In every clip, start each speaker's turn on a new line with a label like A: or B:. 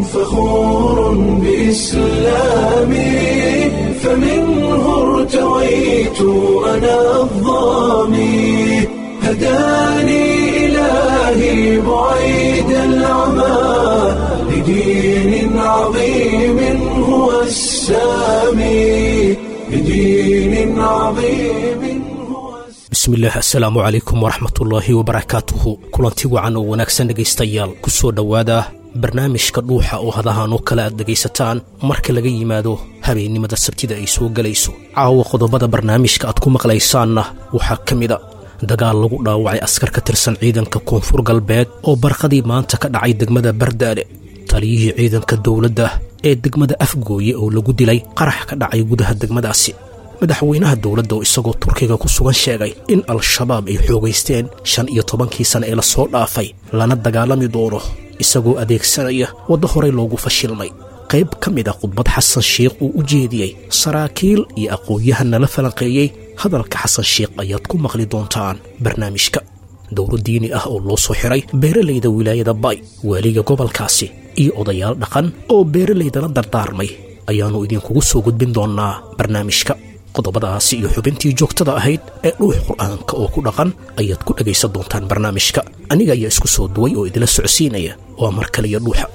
A: فخور بإسلامي فمنه ارتويت أنا الظامي هداني إلهي بعيد العمى لدين عظيم هو السامي لدين عظيم هو
B: bismillaah assalaamu calaykum waraxmatullaahi wabarakaatuhu kulanti wacan oo wanaagsan dhegaystayaal ku soo dhowaada barnaamijka dhuuxa oo hadahan oo kale aad dhegaysataan marka laga yimaado habeennimada sabtida ay soo gelayso caawa qodobada barnaamijka aad ku maqlaysaanna waxaa ka mida dagaal lagu dhaawacay askar ka tirsan ciidanka koonfur galbeed oo barqadii maanta ka dhacay degmada bardaale taliyihii ciidanka dowladda ee degmada afgooye oo lagu dilay qarax ka dhacay gudaha degmadaasi madaxweynaha dowladda oo isagoo turkiga ku sugan sheegay in al-shabaab ay xoogaysteen shan iyo tobankii sane ee lasoo dhaafay lana dagaalami doono isagoo adeegsanaya waddo horey loogu fashilmay qayb ka mid ah khudbad xasan sheikh uu u jeediyey saraakiil iyo aqoon-yahan nala falanqeeyey hadalka xasan sheikh ayaad ku maqli doontaan barnaamijka dowro diini ah oo loo soo xiray beeralayda wilaayada bay waaliga gobolkaasi iyo odayaal dhaqan oo beeralaydala dardaarmay ayaannu idinkugu soo gudbin doonnaa barnaamijka qodobadaasi iyo xubintii joogtada ahayd ee dhuux qur'aanka oo ku dhaqan ayaad ku dhegaysan doontaan barnaamijka aniga ayaa isku soo duway oo idila socodsiinaya waa mar kaliya dhuuxa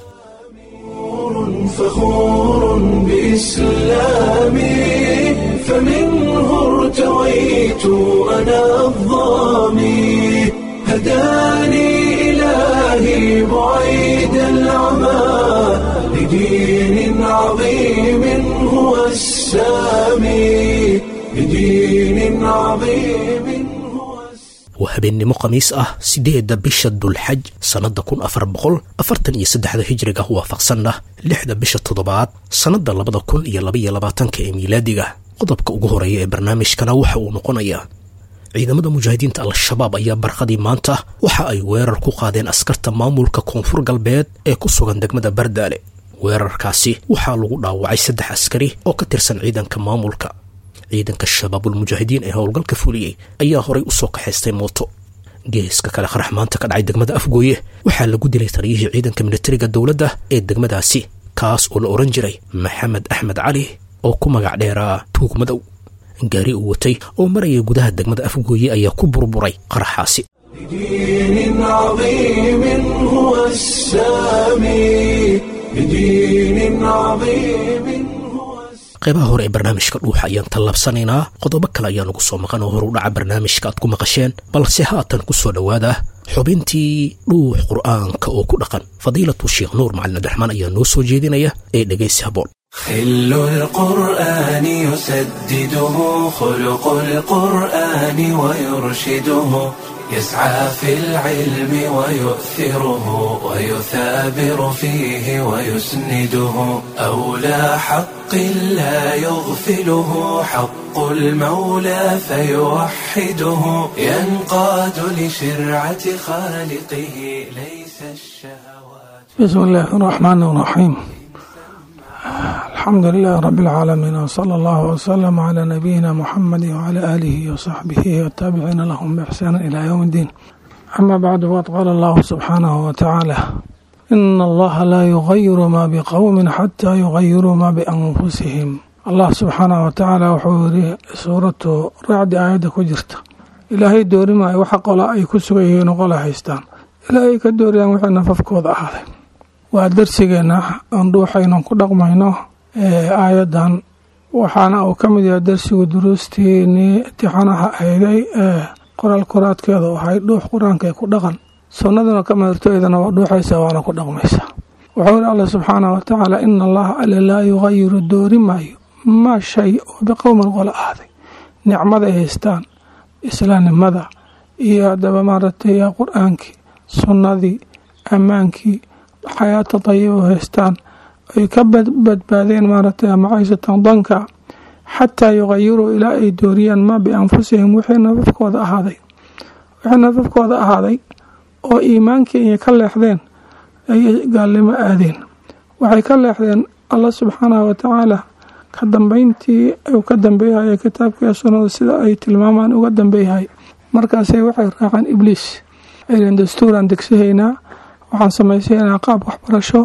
A: فخور بإسلامي فمنه ارتويت أنا الظامي هداني إلهي بعيد العمى لدين عظيم هو السامي لدين عظيم هو السامي
B: waa habeennimo khamiis ah siddeedda bisha dulxaj sannadda kun afar boqol afartan iyo saddexda hijriga waafaqsanna lixda bisha toddobaad sannadda labada kun iyo labaiyo labaatanka ee miilaadiga qodobka ugu horeeya ee barnaamijkana waxa uu noqonayaa ciidamada mujaahidiinta al-shabaab ayaa barqadii maanta waxa ay weerar ku qaadeen askarta maamulka koonfur galbeed ee ku sugan degmada bardaale weerarkaasi waxaa lagu dhaawacay saddex askari oo ka tirsan ciidanka maamulka ciidanka shabaabulmujaahidiin ee howlgalka fuliyey ayaa horay u soo kaxaystay mooto geeska kale qarax maanta ka dhacay degmada afgooye waxaa lagu dilay taliyihii ciidanka militariga dowladda ee degmadaasi kaas oo la odhan jiray maxamed axmed cali oo ku magac dheeraa tuug madow gaari uu watay oo maraya gudaha degmada afgooye ayaa ku burburay qaraxaasi
A: لدين عظيم هو السامي لدين عظيم هو السامي
B: qaybaha hore ee barnaamijka dhuuxa ayaan tallabsanaynaa qodobo kale ayaa nagu soo maqan oo hor u dhaca barnaamijka aad ku maqasheen balse haatan ku soo dhowaada xubintii dhuux qur'aanka oo ku dhaqan fadiilatu sheekh nuur macalin abdiraxmaan ayaa noo soo jeedinaya ee dhegaysi haboon
A: خل القرآن يسدده خلق القرآن ويرشده يسعى في العلم ويؤثره ويثابر فيه ويسنده أولى حق لا يغفله حق المولى فيوحده ينقاد لشرعة خالقه ليس الشهوات
C: بسم الله الرحمن الرحيم الحمد لله رب العالمين وصلى الله وسلم على نبينا محمد وعلى آله وصحبه والتابعين لهم بإحسان إلى يوم الدين أما بعد وقد قال الله سبحانه وتعالى إن الله لا يغير ما بقوم حتى يغيروا ما بأنفسهم الله سبحانه وتعالى وحوري سورة رعد آية كجرت إلهي دوري ما وحق ولا أي كسويه نقول حيستان إلهي كدوري أن وحنا ففكوض أهله waa darsigeena aan dhuuxaynu ku dhaqmayno aayadan waxaana uu ka mid yahay darsigu duruustiinii imtixaanaha ahayday ee qoraal qoraadkeeda ahay dhuux qur-aanka ee ku dhaqan sunnaduna ka madartoydana waa dhuuxaysa waana ku dhaqmaysa wuxuu yidhi alla subxaanah watacaala ina allaha alle laa yugayiru doori maayo maa shay oo biqowmin qola ahday nicmada ay haystaan islaamnimada iyo haddaba maaragtay qur-aankii sunnadii ammaankii xayaata dayiba haystaan ay ka badbaadeen maaragtay macaysatan danka xataa yuqayiruu ilaa ay dooriyaan maa bianfusihim wixii nafafkooda ahaaday wixii nafafkooda ahaaday oo iimaankii inay ka leexdeen ayay gaalnimo aadeen waxay ka leexdeen allah subxaanahu watacaala ka dambeyntii uu ka dambeeyahay kitaabkiiyo sunnada sida ay tilmaamaan uga dambeeyahay markaasay waxay raaceen ibliis aylen dastuuraan degsahaynaa waxaan samaysaynaa qaab waxbarasho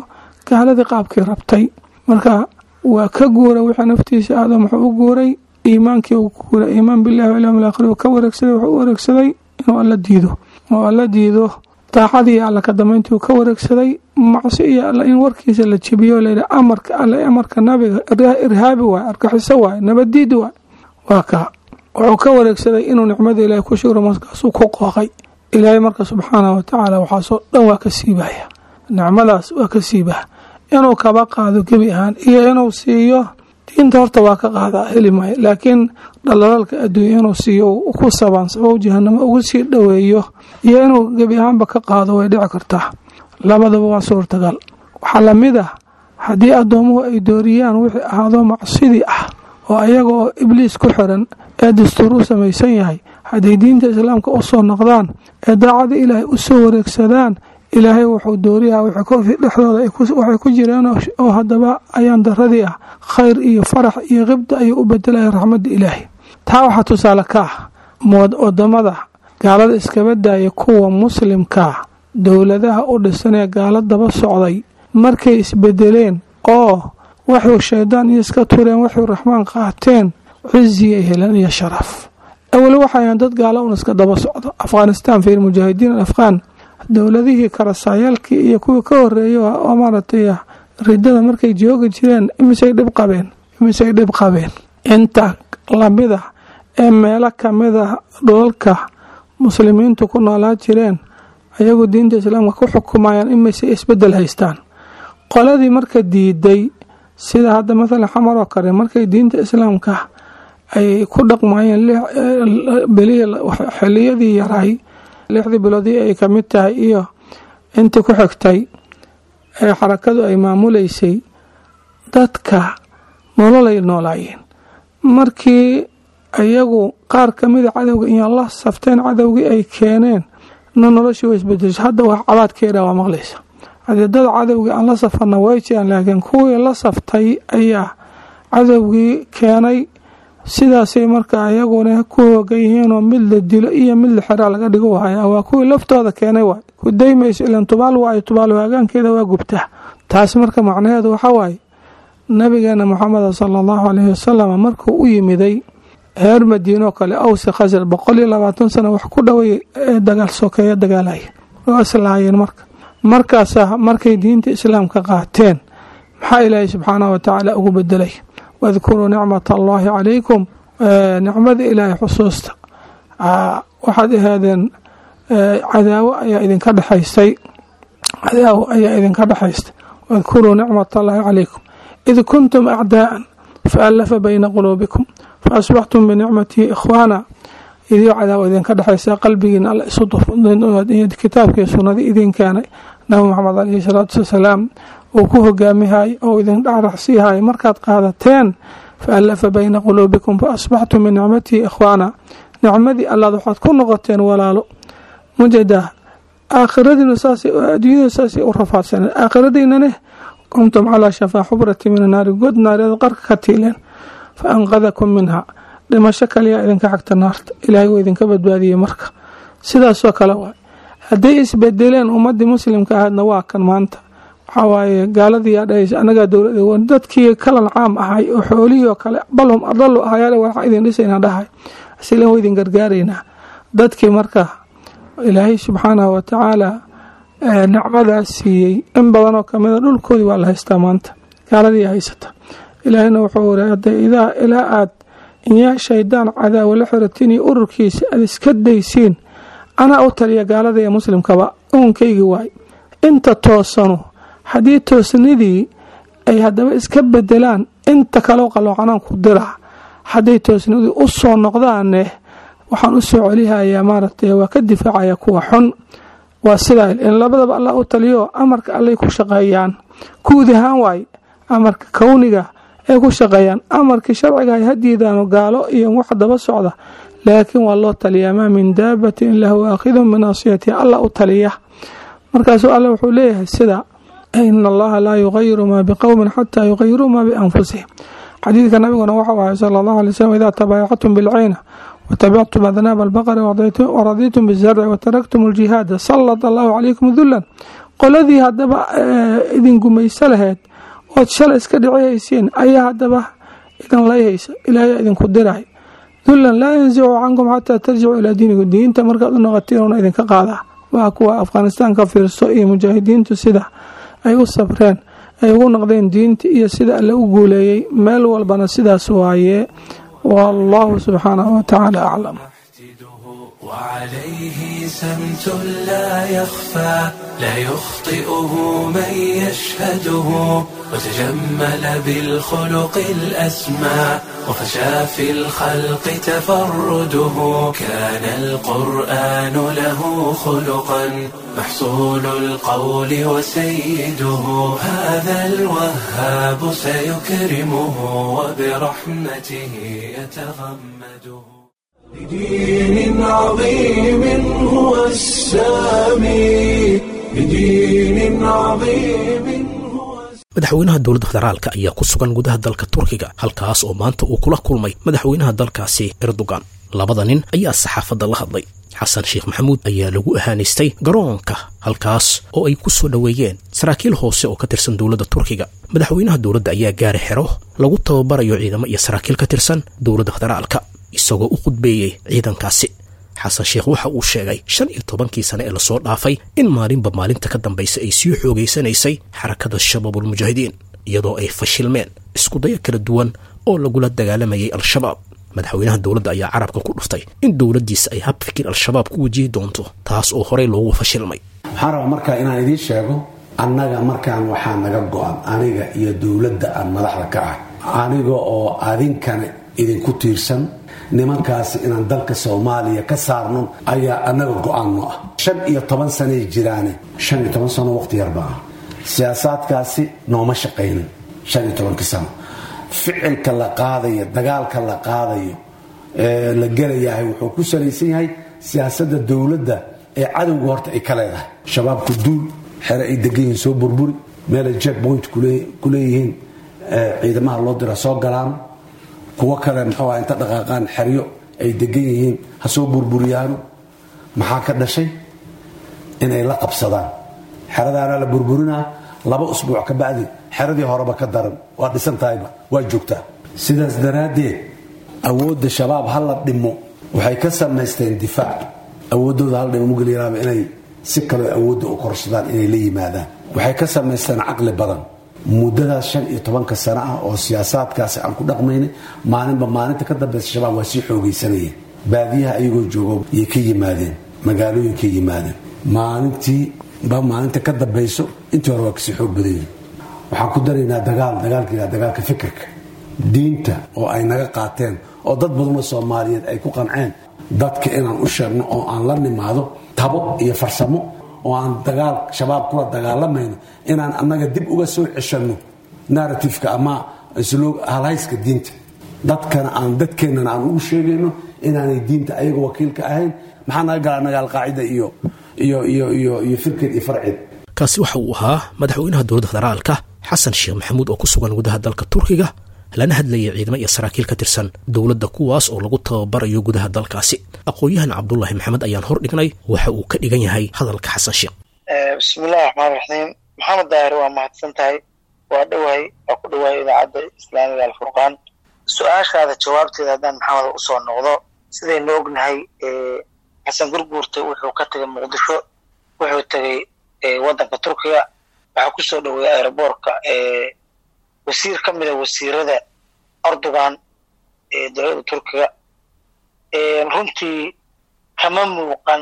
C: gaaladii qaabkii rabtay marka waa ka guuray wixii naftiisa aadam wuxuu u guuray iimaankii uu ku guuray iimaan billahi walyawmi alaakhir uu ka wareegsaday wuxuu u wareegsaday inuu alla diido oo alla diido daacadii alla ka dambeyntii uu ka wareegsaday macsi iyo alla in warkiisa la jebiyo layidhi amarka alle amarka nabiga irhaabi waay argaxiso waay nabaddiid waay waa kaa wuxuu ka wareegsaday inuu nicmada ilaahay ku shugro markaasuu ku qooqay ilaahay marka subxaanahu watacaala waxaasoo dhan waa ka siibaya nicmadaas waa ka siibaa inuu kaba qaado gebi ahaan iyo inuu siiyo diinta horta waa ka qaadaa heli maayo laakiin dhalalaalka adduunya inuu siiyo ku sabaansabo jahanamo ugu sii dhoweeyo iyo inuu gebi ahaanba ka qaado way dhici kartaa labadaba waa suurtagal waxaa lamid ah haddii addoomuhu ay dooriyaan wixii ahaado macsidii ah oo ayaga oo ibliis ku xiran ee dastuur u samaysan yahay hadday diinta islaamka u soo noqdaan ee daacada ilaahay u soo wareegsadaan ilaahay wuxuu dooriyaa dhexdooda waxay ku jireen oo haddaba ayaan daradii ah khayr iyo farax iyo qibda ayuu u bedelaya raxmadda ilaahay taa waxaa tusaale ka ah wadamada gaalada iskaba daaya kuwa muslimkaa dowladaha u dhisanee gaalo daba socday markay isbedeleen oo waxuu shaydaan iyo iska tureen waxuu raxmaan qaateen ciziyay heleen iyo sharaf aweli waxayan dad gaalo un iska daba socdo afghanistan fiir mujaahidiin alafghaan dowladihii karasaayaalkii iyo kuwii ka horeeya oo maaragtay ridada markay joogi jireen imisay dhib qabeen imisay dhib qabeen inta lamida ee meelo kamid a dhulalka muslimiintu ku noolaa jireen ayagu diinta islaamka ku xukumayaan imisay isbedel haystaan qoladii marka diiday sida hadda mathalan xamar oo kale markay diinta islaamka ay ku dhaqmayeen xiliyadii yaray lixdii biloodii ay ka mid tahay iyo intii ku xigtay ee xarakadu ay maamuleysay dadka nololay noolaayeen markii iyagu qaar ka mida cadowga iyo la safteen cadowgii ay keeneen na noloshii way isbedeshay hadda wax cabaadkeeda waa maqlaysa haddii dad cadowgii aan la safarna way jiraan laakiin kuwii la saftay ayaa cadowgii keenay sidaasay marka iyaguna ku hoogan yihiinoo mid la dilo iyo mid la xiraa laga dhigo wahaya waa kuwii laftooda keenay waay ku daymayso ilan tubaal waayo tubaal waagaankeeda waa gubtaa taas marka macnaheedu waxaa waaye nabigeena moxameda sala allahu caleyhi wasalam markuu u yimiday reer madiinoo kale awsi khasar boqol iyo labaatan sano wax ku dhoway ee dagaal sokeeya dagaalaya oo islaayeen marka markaasa markay diinta islaamka qaateen maxaa ilaahay subxaanahu watacaala ugu bedelay wadkuruu nicmat allaahi calaykum nicmada ilaahay xusuusta waxaad ahaadeen cadaawo ayaa idinka dhexaystay cadaawo ayaa idinka dhexaystay wadkuruu nicmat allaahi calaykum id kuntum acdaa'an faallafa bayna quluubikum faasbaxtum binicmatihi ikhwaana idiyo cadaawo idinka dhexaysa qalbigiina alla isu kitaabkii sunnadii idin keenay nabi maxamed caleyhi salaatu wasalaam uu ku hogaamihay oo idin dhacraxsiihay markaad qaadateen faallafa bayna quluubikum faasbaxtum binicmatihi ikhwaana nicmadii allaad waxaad ku noqoteen walaalo mujada aakhiradiina saasay adduunyada saasay u rafaadsaneen aakhiradiinane kuntum calaa shafaa xubrati min annaari god naareed qarka ka tiileen fa anqadakum minha dhimasho kaliyaa idinka xagta naarta ilaahay wuu idinka badbaadiyey marka sidaasoo kale waay hadday isbedeleen ummadii muslimka ahaydna waa kan maanta waxaa waaye gaaladii yaa dhahaysa annagaa dowlada dadkii kalan caam ahay oo xoolihii oo kale balhum adalu ahayaale waxaa idin dhisayna dhahay asilan wa idin gargaaraynaa dadkii marka ilaahay subxaanahu watacaala nicmadaas siiyey in badanoo kamida dhulkoodii waa la haystaa maanta gaaladii haysata ilaahayna wuxuu wari hadday idaa ilaa aad inyaa shaydaan cadaawa la xiratiin iyo ururkiisa aad iska daysiin anaa u taliya gaalada ee muslimkaba uunkaygii waay inta toosanu haddii toosnidii ay haddaba iska bedelaan inta kaleo qaloocanaan ku dira hadday toosnidii u soo noqdaane waxaan u soo celihayaa maaragtay waa ka difaacaya kuwa xun waa sidaa in labadaba allah u taliyo amarka allay ku shaqeeyaan guud ahaan waay amarka kowniga ay ku shaqeeyaan amarkii sharciga ay hadiidaano gaalo iyo wax daba socda laakiin waa loo taliyaa maa min daabatin ila huwa aakhidun binaasiyatiha allah u taliya markaasuu alle wuxuu leeyahay sida ina allaha laa yugayiru maa biqowmin xataa yugayiruu maa bianfusihim xadiidka nabiguna waxau ahay sala allahu alay slm idaa tabaayactum bilcayna watabictum adnaaba albaqari waraditum bizarci wataraktum aljihaada sallat allahu calaykum dulan qoladii haddaba idin gumayso lahayd ood shalay iska dhicihaysiin ayaa haddaba idin layhaysa ilaahay idinku diray dullan laa yansicu cankum xataa tarjicu ilaa diinikum diinta markaad u noqotiin una idinka qaadaa waa kuwa afghanistaan ka fiirso iyo mujaahidiintu sida ay u sabreen ay ugu noqdeen diinta iyo sida alle u guuleeyey meel walbana sidaas waaye wallahu subxaanahu watacaala aclam
A: وعليه سمت لا يخفى لا يخطئه من يشهده وتجمل بالخلق الأسمى وفشى في الخلق تفرده كان القرآن له خلقا محصول القول وسيده هذا الوهاب سيكرمه وبرحمته يتغمده بدين عظيم هو السامي بدين عظيم
B: madaxweynaha dowladda federaalka ayaa ku sugan gudaha dalka turkiga halkaas oo maanta uu kula kulmay madaxweynaha dalkaasi erdogan labada nin ayaa saxaafadda la hadlay xasan sheekh maxamuud ayaa lagu ahaanaystay garoonka halkaas oo ay ku soo dhoweeyeen saraakiil hoose oo ka tirsan dowladda turkiga madaxweynaha dowladda ayaa gaari xero lagu tababarayo ciidamo iyo saraakiil ka tirsan dowladda federaalka isagoo u khudbeeyey ciidankaasi xasan sheekh waxa uu sheegay shan iyo tobankii sane ee lasoo dhaafay in maalinba maalinta ka dambaysa ay sii xoogaysanaysay xarakada shabaabulmujaahidiin iyadoo ay fashilmeen iskudayo kala duwan oo lagula dagaalamayay al-shabaab madaxweynaha dowladda ayaa carabka ku dhuftay in dowladdiisa ay hab fikir al-shabaab ku wajihi doonto taas oo horey loogu fashilmay
D: waxaan rabaa markaa inaan idiin sheego annaga markaan waxaa naga go-an aniga iyo dowladda aan madaxda ka ah aniga oo adinkana idinku tiirsan nimankaasi inaan dalka soomaaliya ka saarno ayaa annaga go-aanno ah shan iyo toban sanay jiraane shan iyo toban sano waqti yarba ah siyaasaadkaasi nooma shaqaynin shan iyo tobankii sano ficilka la qaadayo dagaalka la qaadayo ee la gelayahay wuxuu ku salaysan yahay siyaasadda dowladda ee cadowga horta ay ka leedahay shabaabku duul xere ay degan yihiin soo burburi meelay jack point ku leeyihiin ciidamaha loo dira soo galaan kuwo kale muxuu ah inta dhaqaaqaan xeryo ay degan yihiin ha soo burburiyaano maxaa ka dhashay inay la qabsadaan xeradaana la burburinaa laba usbuuc ka bacdi xeradii horeba ka daran waa dhisan tahayba waa joogtaa sidaas daraaddeed awoodda shabaab ha la dhimo waxay ka samaysteen difaac awooddooda hal dhimo mugelyaraaba inay si kaloo awoodda u korsadaan inay la yimaadaan waxay ka samaysteen caqli badan muddadaas shan iyo tobanka sano ah oo siyaasaadkaasi aan ku dhaqmaynay maalinba maalinta ka dambaysa shabaab waa sii xoogaysanayeen baadiyaha ayagoo joogo yay ka yimaadeen magaalooyinkay yimaadeen maalintii ba maalinta ka dambayso intii hore waa kasii xoog badan yihin waxaan ku daraynaa dagaal dagaalka dagaalka fikirka diinta oo ay naga qaateen oo dad badanoo soomaaliyeed ay ku qanceen dadka inaan u sheegno oo aan la nimaado tabo iyo farsamo oo aan dagaal shabaab kula dagaalamayno inaan annaga dib uga soo ceshanno narratifeka ama halhayska diinta dadkana aan dadkeennana aan ugu sheegayno inaanay diinta ayaga wakiilka ahayn maxaa naga gala annaga alqaacida iyo iyo iyo iyo iyo firkeed iyo farceed
B: kaasi waxa uu ahaa madaxweynaha dowladda federaalka xasan sheekh maxamuud oo ku sugan gudaha dalka turkiga lana hadlayay ciidamo iyo saraakiil ka tirsan dowladda kuwaas oo lagu tababarayo gudaha dalkaasi aqoon-yahan cabdulaahi maxamed ayaan hor dhignay waxa uu ka dhigan yahay hadalka xasan sheekh
E: bismillahi raxmaan raxiim maxamed daahir waa mahadsan tahay waa dhowahay waa ku dhowahay idaacadda islaamiga alfurqaan su-aashaada jawaabteeda haddaan maxamed usoo noqdo sidaynu ognahay xasan gurguurta wuxuu ka tegay muqdisho wuxuu tegay waddanka turkiga waxaa kusoo dhoweeyay aeroboortka wasiir ka mida wasiirada erdogan ee dowladda turkiga runtii kama muuqan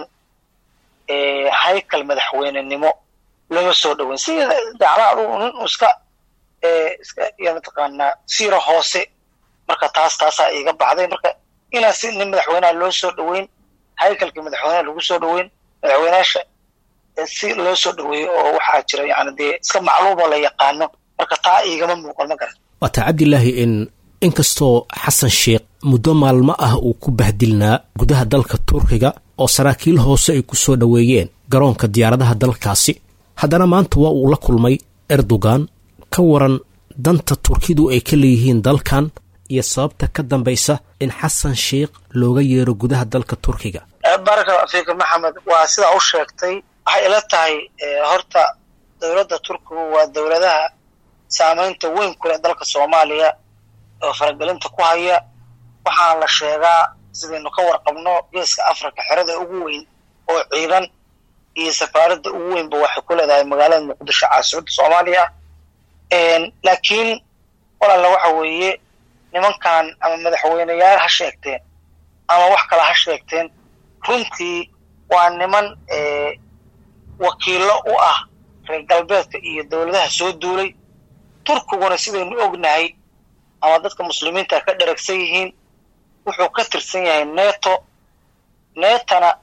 E: haykal madaxweynenimo lama soo dhoweyn sida dacla adugu nin iska iska ya mataqaanaa siira hoose marka taas taasaa iiga baxday marka inaan si nin madaxweynaha loo soo dhoweyn haykalkii madaxweynaha lagu soo dhoweyn madaxweynaasha si loo soo dhoweeyo oo waxaa jira yani dee iska macluumoo la yaqaano marka taa iigama muuqan ma garan
B: waataa cabdilaahi in inkastoo xasan sheekh muddo maalmo ah uu ku bahdilnaa gudaha dalka turkiga oo saraakiil hoose ay ku soo dhoweeyeen garoonka diyaaradaha dalkaasi haddana maanta waa uu la kulmay erdogan ka waran danta turkidu ay ka leeyihiin dalkan iyo sababta ka dambaysa in xasan sheekh looga yeero gudaha dalka turkiga
E: baraka fiika maxamed waa sidaa u sheegtay waxay ila tahay horta dowladda turkigu waa dowladaha saameynta weyn ku leh dalka soomaaliya oo faragelinta ku haya waxaana la sheegaa sidaynu ka warqabno geeska africa xerada ugu weyn oo ciidan iyo safaaradda ugu weynba waxay ku leedahay magaalada muqdisho caasimadda soomaaliya laakiin walaalla waxa weeye nimankan ama madaxweyneyaal ha sheegteen ama wax kale ha sheegteen runtii waa niman wakiillo u ah reer galbeedka iyo dowladaha soo duulay turkiguna sidaynu ognahay ama dadka muslimiinta ka dheragsan yihiin wuxuu ka tirsan yahay neto netona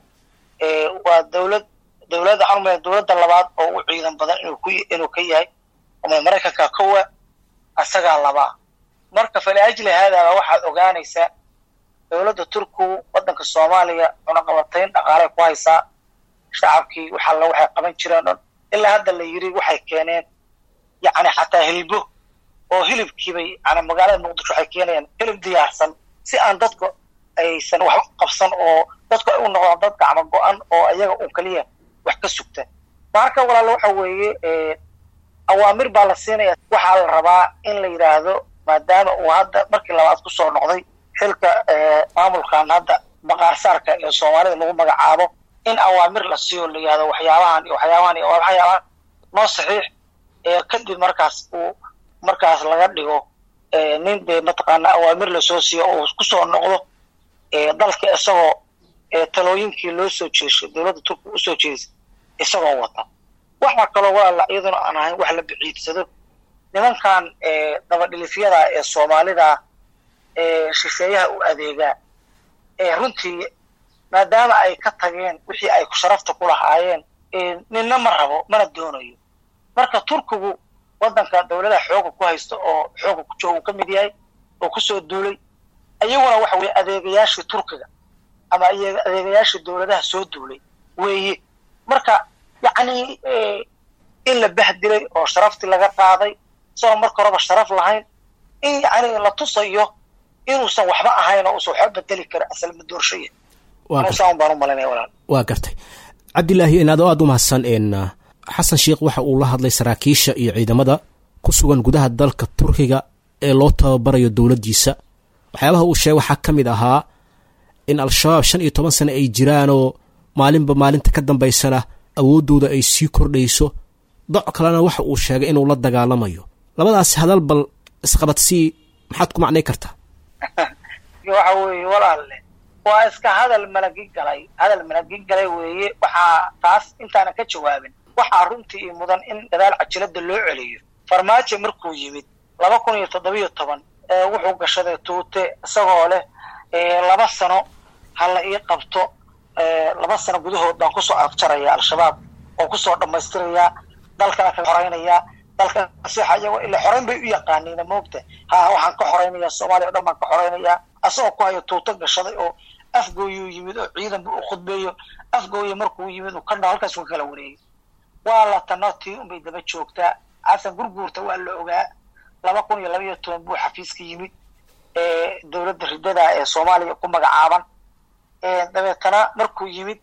E: waa dowlad dowladda xarumaya dowladda labaad oo u ciidan badan inuu ku inuu ka yahay ama maraykanka kowa asagaa labaa marka faliajli haadaaba waxaad ogaanaysaa dowladda turkigu waddanka soomaaliya cunaqabatayn dhaqaalay ku haysaa shacabkii waxalla waxay qaban jireen dhan ilaa hadda la yidhi waxay keeneen yacni xataa hilbo oo hilibkiibay yani magaalada muqdisho waxay keenayaan hilib diyaarsan si aan dadku aysan wax u qabsan oo dadku ay u noqdaan dad gacmo go-an oo ayaga un keliya wax ka sugta marka walaalo waxa weeye awaamir baa la siinaya waxaa la rabaa in la yidhaahdo maadaama uu hadda markii labaad kusoo noqday xilka maamulkan hadda maqaarsaarka ee soomaalida lagu magacaabo in awaamir la siiyo la yihahdo waxyaabahan iyo waxyaabahan iyo waxyaabahan noo saxiix kadib markaas uu markaas laga dhigo nin dee mataqaana awaamir lasoo siiyo oo kusoo noqdo dalka isagoo talooyinkii loo soo jeeshay dowladda turkiga usoo jeedisay isagoo wata waxaa kaloo walaala iyaduna aan ahayn wax la biciidsado nimankan dabadhilifyada ee soomaalida ee shisheeyaha u adeegaa ee runtii maadaama ay ka tageen wixii ay sharafta ku lahaayeen ninna ma rabo mana doonayo marka turkigu waddanka dowladaha xooga ku haysta oo xooga ku jooga uu ka mid yahay oo kusoo duulay iyaguna waxa weye adeegayaashii turkiga ama adeegayaashii dowladaha soo duulay weeye marka yacni in la bahdilay oo sharaftii laga qaaday isagoo marka horeba sharaf lahayn in yacni la tusayo inuusan waxba ahayn oo uusan waxba bedeli karo asalma doorshaya saan baan u malinaya walaal
B: waa gartay cabdilaahi inaad aada u mahadsan xasan sheikh waxa uu la hadlay saraakiisha iyo ciidamada ku sugan gudaha dalka turkiga ee loo tababarayo dowladdiisa waxyaabaha uu sheegay waxaa ka mid ahaa in al-shabaab shan iyo toban sane ay jiraanoo maalinba maalinta ka dambaysana awooddooda ay sii kordhayso doc kalena waxa uu sheegay inuu la dagaalamayo labadaas hadal bal isqabadsii maxaad ku macnay kartaa
E: waxa weeye walaalle waa iska hadal malagi galay hadal malagi galay weeye waxaa taas intaanan ka jawaabin waxaa runtii mudan in gadaal cajilada loo celiyo farmaajo markuu yimid laba kun iyo toddobiyo toban wuxuu gashaday tuute isagoo leh laba sano ha la ii qabto laba sano gudahood baan kusoo afjaraya al-shabaab oo kusoo dhammaystirayaa dalkana ka xoraynayaa dalka nasiixa iyagoo ila xorayn bay u yaqaaniina moogta ha waxaan ka xoraynayaa soomaaliya o dhan baan ka xoraynayaa asagoo ku hayo tuuto gashaday oo afgooyuu yimid oo ciidan bu u khudbeeyo afgooya markuu yimid uu ka dha halkaas ka kala wareegay waa la tano tii unbay daba joogtaa xasan gurguurta waa la ogaa laba kun iyo laba iyo toban buu xafiiska yimid dowladda ridada ee soomaaliya ku magacaaban dabeetana markuu yimid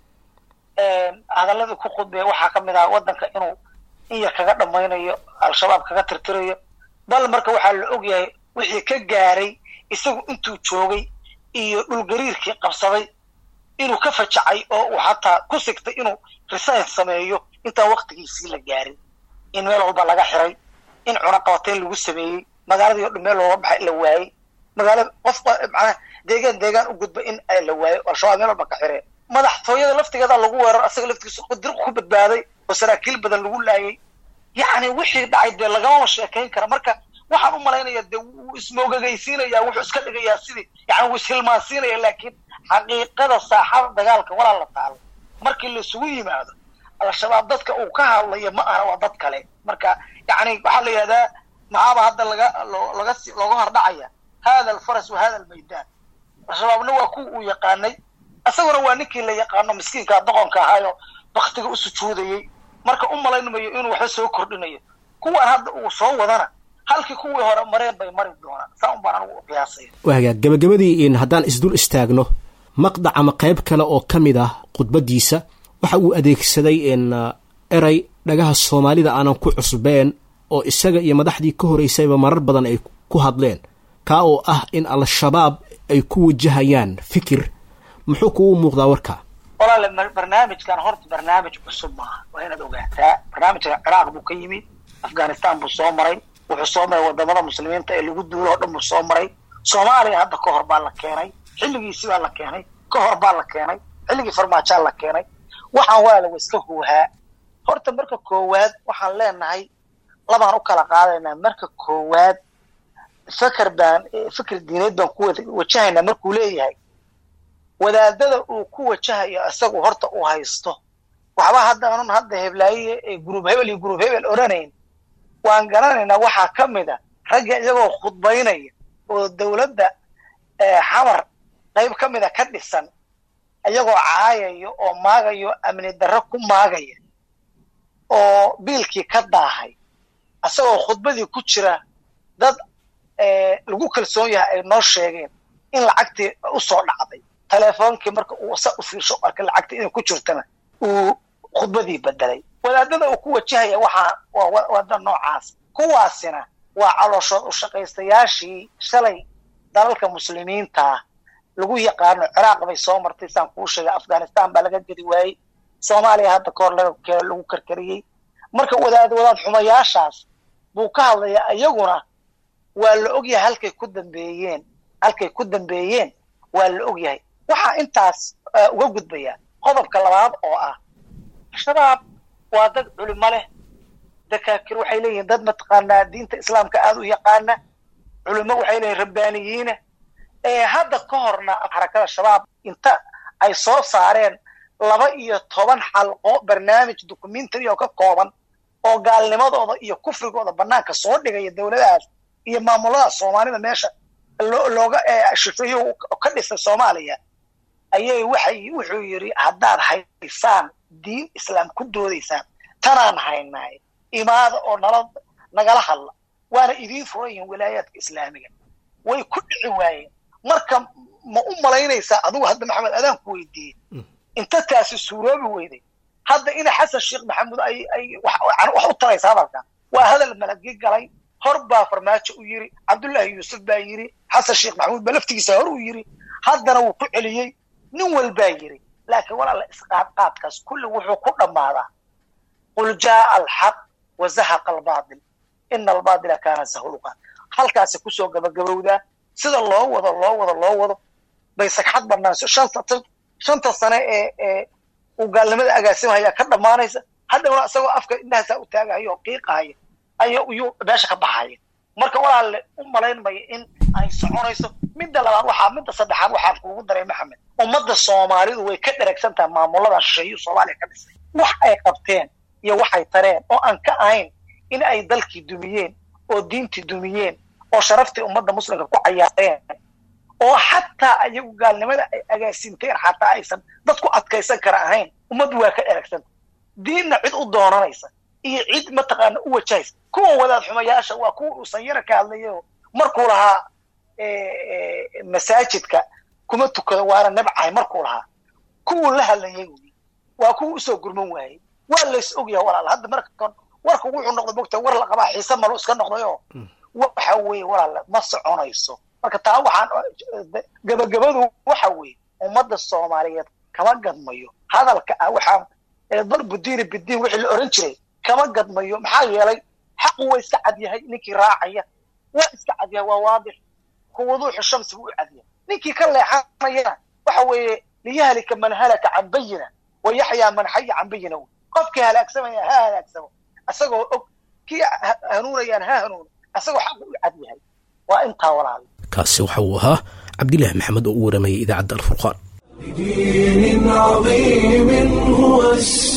E: hadaladii ku khudbeya waxaa ka mid aha waddanka inuu in yar kaga dhammaynayo al-shabaab kaga tirtirayo bal marka waxaa la og yahay wixii ka gaaray isagu intuu joogay iyo dhulgariirkii qabsaday inuu ka fajacay oo uu xataa ku sigtay inuu resign sameeyo intaan waktigiisii la gaarin in meel walba laga xiray in cunaqabateyn lagu sameeyey magaaladii o dhan meel looga baxay la waayey magaalada qof macnaha deegaan deegaan u gudba in la waayo al-shabaab meel walba ka xireen madaxtooyada laftigeeda lagu weerar asaga laftigiisa dir ku badbaaday oo saraakiil badan lagu laayay yacni wixii dhacay dee lagamama sheekayn kara marka waxaan u malaynaya dee wuu ismoogagaysiinaya wuxuu iska dhigayaa sidii yani wuu ishilmaansiinaya laakiin xaqiiqada saaxada dagaalka walaa la taalo markii laisugu yimaado al-shabaab dadka uu ka hadlayo ma aha waa dad kale marka yani waxaa la yidhahdaa maxaaba hadda laga laga looga hordhacaya hada alfaras wa hada almaydaan al-shabaabna waa kuwa uu yaqaanay isaguna waa ninkii la yaqaano miskiinka doqonka ahaayo baktiga u sujuudayey marka u malaynayo inuu waxba soo kordhinayo kuwan hadda uu soo wadana halkii kuwii hore mareen bay mari doonaan saa un baan anigu qiyaasaya
B: waaga gabagabadii haddaan isdul istaagno maqdac ama qayb kale oo ka mid ah khudbaddiisa waxa uu adeegsaday eray dhagaha soomaalida aanan ku cusbeen oo isaga iyo madaxdii ka horeysayba marar badan ay ku hadleen kaa oo ah in al-shabaab ay ku wajahayaan fikir muxuu kugu muuqdaa warkaa
E: walaale barnaamijkan horta barnaamij cusub maaha waa inaad ogaataa barnaamijka ciraaq buu ka yimid afghanistan buu soo maray wuxuu soo maray wadamada muslimiinta ee lagu duulo oo dhan buu soo maray soomaaliya hadda ka hor baa la keenay xilligiisi baa la keenay ka hor baa la keenay xilligii farmaajaa la keenay waxaan walaale wa iska huuhaa horta marka koowaad waxaan leenahay labaan u kala qaadaynaa marka koowaad feker baan fikir diineed baan ku wajahaynaa markuu leeyahay wadaadada uu ku wajahayo isagu horta uu haysto waxba haddaanan hadda heblaaye ee gurub hebel iyo gurub hebel odhanayn waan garanaynaa waxaa ka mid a ragga iyagoo khudbaynaya oo dowladda xamar qayb ka mida ka dhisan iyagoo caayayo oo maagayo amni darro ku maagaya oo biilkii ka daahay isagoo khudbadii ku jira dad lagu kalsoon yahay ay noo sheegeen in lacagtii usoo dhacday teleefoonkii marka uu sa u fiirsho arka lacagta inay ku jirtana uu khudbadii bedelay wadaadada uu ku wajahaya waxaa waa wada noocaas kuwaasina waa calooshood u shaqaystayaashii shalay dalalka muslimiintaa lagu yaqaano ciraaq bay soo martay saan kuu sheegay afghanistan baa laga gedi waayey soomaaliya hadda kahor lagu karkariyey marka wadaad wadaad xumayaashaas buu ka hadlayaa iyaguna waa la ogyahay halkay ku dambeeyeen halkay ku dambeeyeen waa la ogyahay waxaa intaas uga gudbaya qodobka labaad oo ah shabaab waa dad culimo leh dakaakir waxay leeyihiin dad mataqaanaa diinta islaamka aada u yaqaana culimo waxay leeyihin rabbaaniyiina hadda ka horna xarakada shabaab inta ay soo saareen laba iyo toban xalqo barnaamij documentary oo ka kooban oo gaalnimadooda iyo kufrigooda banaanka soo dhigaya dowladahaas iyo maamulada soomaalida meesha looga shifeeyo ka dhisay soomaaliya ayay waxay wuxuu yidhi haddaad haysaan diin islaam ku doodaysaan tanaan haynaay imaada oo nala nagala hadla waana idiin furan yihiin wilaayaadka islaamiga way ku dhici waayeen marka ma u malaynaysaa adigu hadda maxamed adaan ku weydiiyey inta taasi suuroobi weyday hadda ina xasan sheekh maxamuud ay ay wax u taraysa hadalkan waa hadal malagi galay hor baa farmaajo u yiri cabdullaahi yuusuf baa yiri xasan sheekh maxamuud ba laftigiisa hor u yiri haddana wuu ku celiyey nin walbaa yiri laakiin walaala isqaadqaadkaas kulli wuxuu ku dhammaadaa qul jaaa alxaq wa zahaqa albaatil ina albaatila kaana zahuluqa halkaasi kusoo gabagabowdaa sida loo wado loo wado loo wado bay sagxad banaanso shanta sane ee ee uu gaalnimada agaasimahaya ka dhammaanaysa haddana isagoo afka indhahaasaa u taagahaya oo qiiqahaya aya iyuu meesha ka baxaya marka walaalle u malayn maya in ay soconayso midda labaad waxaa midda saddexaad waxaan kuugu daray maxamed ummadda soomaalidu way ka dheragsan tahay maamuladan shisheeyu soomaaliya ka dhisay wax ay qabteen iyo waxay tareen oo aan ka ahayn in ay dalkii dumiyeen oo diintii dumiyeen oo sharaftii ummadda muslimka ku cayaareen oo xataa ayagu gaalnimada ay agaasinteen xataa aysan dad ku adkaysan kara ahayn ummaddu waa ka dheragsantahay diinna cid u doonanaysa iyo cid mataqaana u wajahaysa kuwa wadaad xumayaasha waa kuwa uu sanyara ka hadlayo markuu lahaa masaajidka kuma tukado waana nabcahay markuu lahaa kuwuu la hadlayay wy waa kuwa usoo gurman waayey waa lays ogyaha walaal hadda marka warka wuxuu noqday mogta war la qabaa xiise malo iska noqdayo waxa weeye walaal ma soconayso marka taa waxaan gabagabadu waxa weeye ummadda soomaaliyeed kama gadmayo hadalka ah waxaan darbu diini bidiin wixii la oran jiray kama gadmayo maxaa yeelay xaqu waa iska cad yahay ninkii raacaya waa iska cad yahay waa waadix kuwaduuxu shamsi buu u cad yahay ninkii ka leexanayana waxa weeye liyahlika man halaka can bayina wa yaxyaa man xaya can bayina wy qofkii halaagsamaya ha halaagsamo isagoo og kii hanuunayaan ha hanuuno isagoo xaqu u cad yahay waa intaa walaal
B: kaasi waxa uu ahaa cabdilaahi maxamed oo u waramayay idaacadda alfurqaan
A: بدين عظيم هو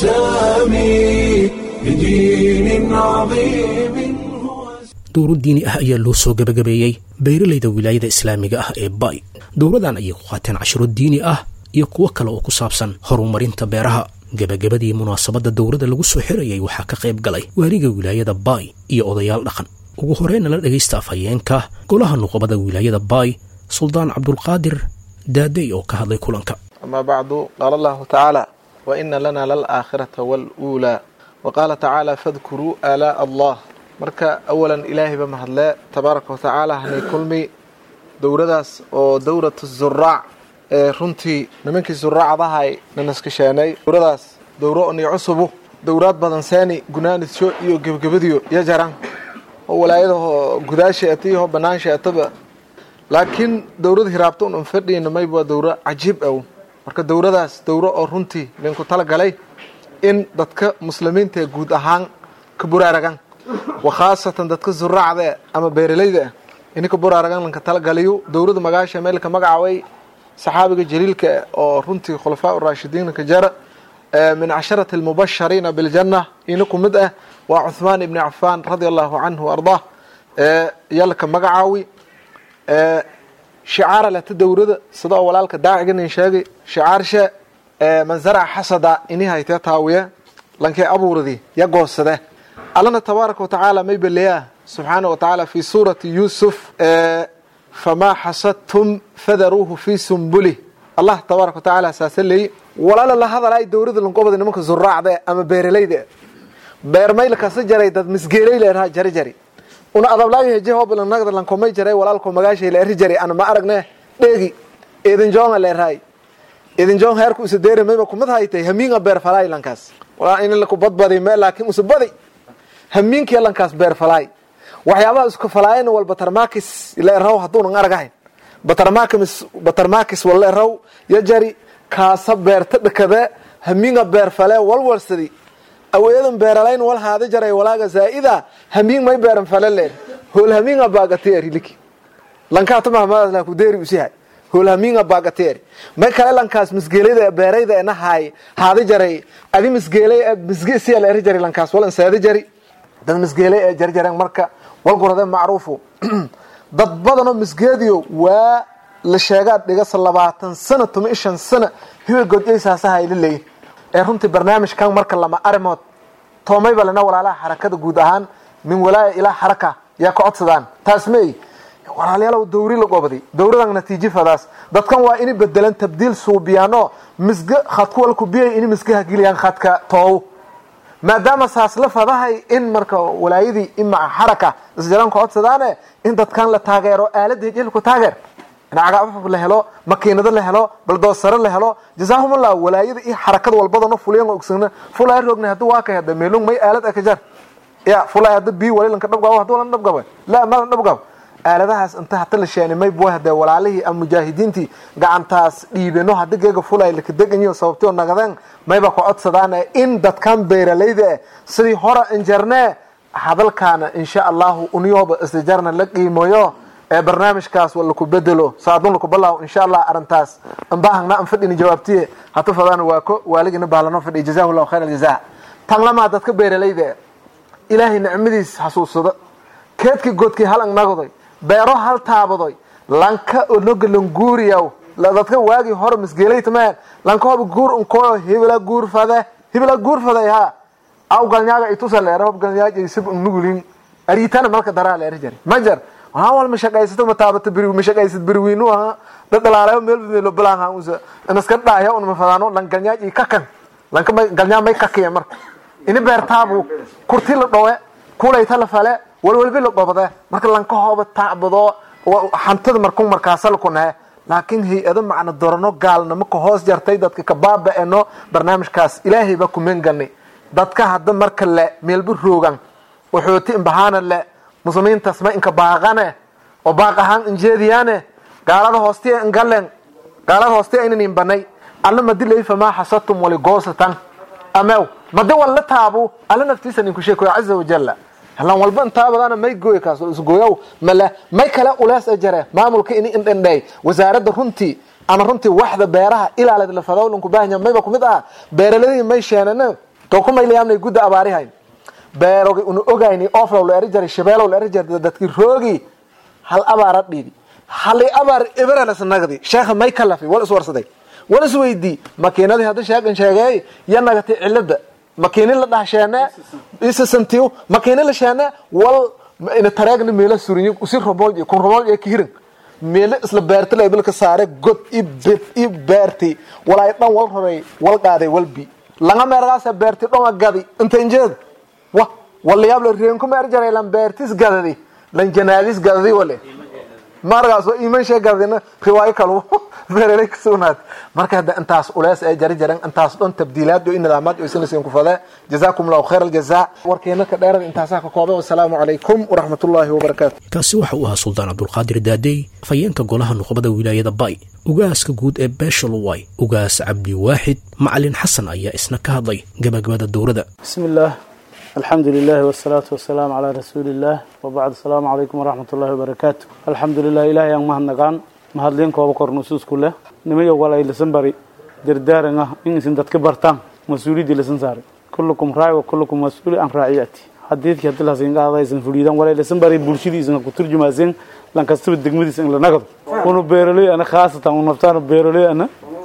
A: السامي بدين عظيم هو
B: dowro diini ah ayaa loo soo gebagabeeyey beeralayda wilaayada islaamiga ah ee bay dowradan ayay ku qaateen cashiro diini ah iyo kuwo kale oo ku saabsan horumarinta beeraha gebagabadii munaasabadda dowladda lagu soo xirayay waxaa ka qayb galay waaliga wilaayada baay iyo odayaal dhaqan ugu horeyna la dhegaysta afhayeenka golaha nuqabada wilaayada baay suldaan cabdulqaadir daadey oo ka hadlay kulanka
F: أما بعد قال الله تعالى وإن لنا للآخرة والأولى wa qaala tacaala fadkuruu aalaa'a allah marka awalan ilaahayba mahadlee tabaaraka watacaala hanay kulmi dowladaas oo dowlatu zuraac ee runtii nimankii zuraacdahay nanaskasheenay dowladaas dowro oni cusubu dowlaad badan seeni gunaanidsho iyo gebagabadiyo iyo jaran oo walaayadahoo gudaasha etiyaho bannaansha etaba laakiin dowlad hiraabta un anfadhiina mayb waa dowro cajiib aw marka dowladaas dowro oo runtii linku talagalay in dadka muslimiinta guud ahaan ka buraaragan wa khaasatan dadka zuraacda ama beeralayda ah ini ka buraaragan lanka talagaliyo dowlada magaasha meelka magacaway saxaabiga jaliilka oo runtii khulafaa raashidiinka jara min casharati almubashariina biljanna ina ku mid ah waa cuhmaan ibni cafaan radia allahu canhu ardaa yalka magacaawi shicaara leta dowlada sida oo walaalka daaciganin sheegay shicaarshe man zaraca xasada ini haytee taawiya lankee abuuradi ya goosade allana tabaaraka watacaala may beleyaa subxaana wa tacaala fi suurati yuusuf famaa xasadtum fadaruuhu fii sumbulih allah tabaaraka watacaala saasa leeyi walaala la hadalay dowlada lankobada nimanka zuraacda ama beeralayda beermayl kasa jaray dad misgeelay leeraha jari jari una adablaayo heje hooblanagda lankomay jaray walaalko magaashay leeri jari ana ma aragne dheegi edinjoonga leerahay edinjoon heerku isa deeri mayba kumad haytay hamiinga beer falaay lankaas walaa in laku badbadi me laakiin usa badi hamiinkiya lankaas beer falaay waxyaabaha isku falaayan wal batarmakis leeraw hadduunan aragahayn batarmakis batarmakis wal leeraw ya jari kaasa beerta dhakada hamiinga beer fale walwalsadi aweedan beeralayn wal haada jaray walaaga zaa'ida hamiing may beeran fale leer hool hamiinga baagateeri liki lankaa tumahmaadla ku deeri usihay hool hamiinga baagateeri may kale lankaas misgeelada beerayda ena haay haada jaray adi misgeelay misge siya la eri jaray lankaas wal ansaada jari dad misgeelay ee jarjareen marka wal gurade macruufu dad badanoo misgeediyo waa la sheegaa dhigasa labaatan sana tuma i shan sana hiwel godyaysaasaha ila leeyin ee runtii barnaamijkan marka lama arimood toomayba lena walaalaha xarakada guud ahaan min walaaya ilaa xaraka yaa ka codsadaan taas meey walaalayaalow dawri la gobday dawradan natiijifadaas dadkan waa ini bedelan tabdiil suubiyaano misge khadku walku biyay ini misgaha geliyaan khadka toow maadaama saas la fadahay in marka walaayadii imaa xaraka isjaran ka codsadaane in dadkan la taageero aalada hejilku taageer cagaafaf la helo makiinado la helo baldoosare la helo jazaahumullah walaayada iyo xarakada walbadano fuliyan ogsana fulay rogna haduu waa ka hada meelung may aalad akajar ya fulay hada bi wali lanka dhabgabo haduu lan dhabgabo la ma lan dhabgabo aaladahaas inta hata la sheeni may buu hada walaalihii ama mujaahidiintii gacantaas dhiibeno hada geega fulay la kadeganyo sababtoo nagadeen mayba ku codsadaan in dadkan beeralayda sidii hore injarne hadalkaana insha allahu uniyooba isjarna la qiimoyo ee barnaamijkaas wa laku bedelo saadun laku balaaw insha allah arintaas anbahangna an fadhini jawaabtiye hatu fadaan waa ko waaligina baalano fadhiya jazahu llahu khayr aljaza tan lamaa dadka beeralayda ilaahay nicmadiis xasuusada keedkii godkii hal angnagodoy beero hal taabadoy lanka onoga languuriyaw dadka waagii hore misgeelaytmeen lanka hoba guur unko hebela guur fade hebela guur fade ha aw galnyaaga itusa leera hob galnyaaj isib nugulin ariitana malka daraa leeri jari majar wal mashaqaysato mataabata beri mashaqaysad beriweynu aha dhadhalaalayo meel meelo bilaan usa inaska dhaaya un mafadaano lan galnyaaj i kakan lanka may galnyaa may kakiya marka ini beertaabu kurti la dhowe kulayta la fale walwalbi la dhobade marka lanka hooba taacbado hantada markun markaasalku nahe laakiin hay-ado macna dorano gaalnimo ka hoos jartay dadka ka baaba-eno barnaamijkaas ilaahay baa kumen galnay dadka hadda marka le meelba roogan waxooti imbahaana le muslimiintaas ma inka baaqane oo baaq ahaan injeediyaane gaalada hoostiya ingalen gaalada hoostiya aynan imbanay alla madilay famaa xasadtum waligoosatan amew madi walla taabu alla naftiisa ninku sheekoyo caza wajalla halan walba intaabadaana may gooy kaas isgooyow male may kale ulees a jare maamulka ini indhendheey wasaaradda runtii ama runtii waxda beeraha ilaalad la fadowlanku baahanya mayba kumid ah beeraladii may sheenane to kumaylayaamnay gudda abaarihayn beerogi una ogayni oflow la eri jaray shabeelow la eri jaray dadkii roogi hal abaara dhiibi hali abaar iberelasnagdi sheekha may ka lafi wal iswarsaday wal isweydii makiinadii hadda sheegan sheegay ya nagatay cilada makiini la dhahsheene isasantiyo makiini la sheene wal ina tareegna meela surinyo usi robool iyo kun robool iyo kihirin meelo isla beerta la ibilka saare god i bed i beerti walaay dhan wal roray wal qaaday walbi langa meergaasa beerti dhonga gadi intanjeed wa walayaab la reenku meer jaray lan beertis gadadi lan janaadis gadadi wale markaasoo iman shee gadadina riwaayo kalu beerelay ka sugnaad marka hadda intaas ulees ay jari jaran intaas dhan tabdiilaad iyo nidaamaad iyo sinasiin ku fadee jazaakum allahu khayr aljazaa warkeena ka dheerada intaasaa ka koobay wasalaamu calaykum waraxmatullaahi wabarakaatu
B: kaasi waxa uu ahaa suldaan cabdulqaadir daadey afhayeenka golaha nuqbada wilaayada bay ugaaska guud ee beesha luway ugaas cabdi waaxid macalin xasan ayaa isna ka hadlay gabagabada dowrada
G: بسم الله الحمد لله والصلاة والسلام على رسول الله وبعد السلام عليكم ورحمة الله وبركاته الحمد لله إلهي yang mahadnaqaan mahadliin kooba kor nusuus ku leh nimayo walay lisan bari dardaaran ah in isin dadka bartaan mas-uuliyadii lisan saaray kullukum raaci wa kullukum mas-uuli an raaciyati xadiidkii haddii lasin qaadaysan fuliidan walay lisan bari bulshadiisan ku turjumaaseen lan kastaba degmadiisa in la nagado unu beeroley ana khaasatan u naftaan beeroley ana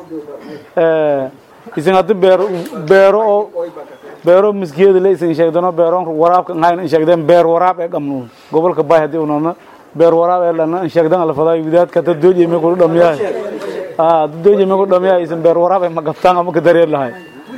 G: isin haddi beero beero oo beero miskiyada le isin sheegdano beero waraabka ngayn in sheegdeen beer waraab ee gamnuun gobolka bay haddii unana beer waraab ee lana in sheegdan la fadaa widaadka dad dooj ime ku dhamiyahay ah dad dooj ime ku dhamiyahay isin beer waraab ee magabtaan ama ka dareer lahay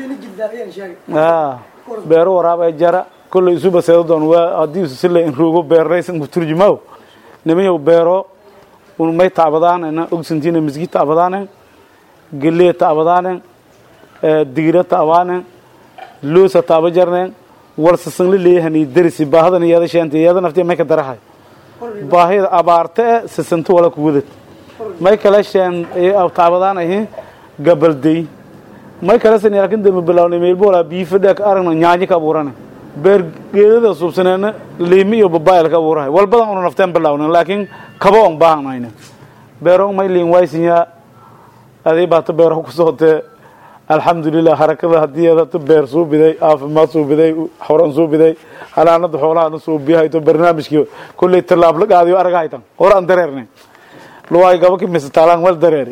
G: ah beero waraab ee jara kullu isuba seedo doon waa haddii isu sile in ruugo beeraysan ku turjumaw nimayow beero un may taabadaan ina ogsantiina miski taabadaan gelee taabadaan digiro taabaan loosa taaba jarneen warsasan la leeyahan iyo darisi baahadan iyada sheenta iyada naftii may ka darahay baahida abaarte e sisanto wala ku wadad may kala sheen taabadaan ahi gabaldey may kala san laakiin dambe bilawnay meel boolaa biyo fadhiya ka aragna nyaanyo ka abuurane beer geedada suubsaneena liimi iyo babaayal ka abuurahay walbadan una nafteen bilawnen laakiin kaba on baahanayne beero may liin waysinyaa aday baata beero ku sootee alxamdulilah harakada haddii adata beer suu biday caafimaad suu biday xoran suu biday halaanada xoolahana suu biyahayto barnaamijkii kolley tallaab la qaadiyo aragahaytan hor aan dareerne luwaay gaba kimise taalaan wal dareeri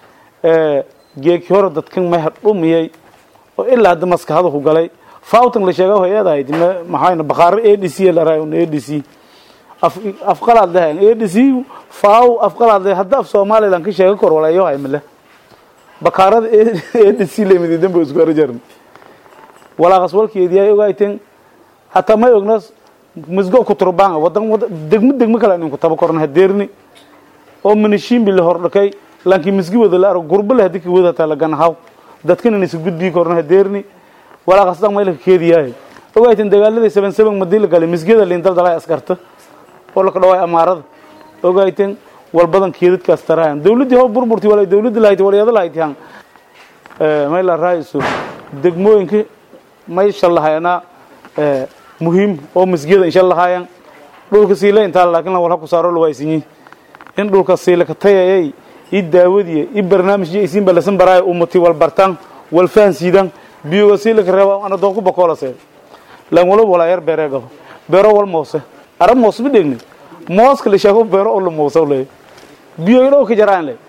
G: geeki hore dadkan may hadhumiyay oo ilaa hadda maskaxda ku galay fawtan la sheega hay-adahayd maxayna bakhaaro a d c la raay a d c afqalaad lehayn a d c faaw afqalaad le hadda af somaliland ka sheega kor walayo haymale bakaarada adc lamid dambe isku arajarn walaaqas walkeedii ay ogayteen hataa may ogna misgo ku turbaan wadan degmo degmo kale inin ku taba korna hadeerni oo minishiimbi la hordhakay laakiin misgi wada la arag gurbo le hadii ka wada hataa lagana haw dadkan in isu gudbii korna hadeerni walaaqas dhan may laka keediyahay ogayteen dagaaladii seven seven madii la galay misgiyada liin daldalay askarta oo laka dhawaay amaarada ogayteen walbadan keedadkaas tarahan dawladdii hor burburti wala dawladda lahayd walyada lahayd yan may la raaiso degmooyinka may shallahayana muhiim oo masjida insha lahaayan dhulka siile intaa laakiin wal ku saaro lawaysinyi in dhulka siile ka tayayay i daawadiya i barnaamijyo isin balasan baraay ummati wal bartaan wal fahansiidan biyoga siile ka reeba ana doon ku bakoolase lan wala wala yar beereego beero wal moose arab moos ma dhegni mooska la sheego beero oo la mooso leeyahay biyo ilo ka jaraan le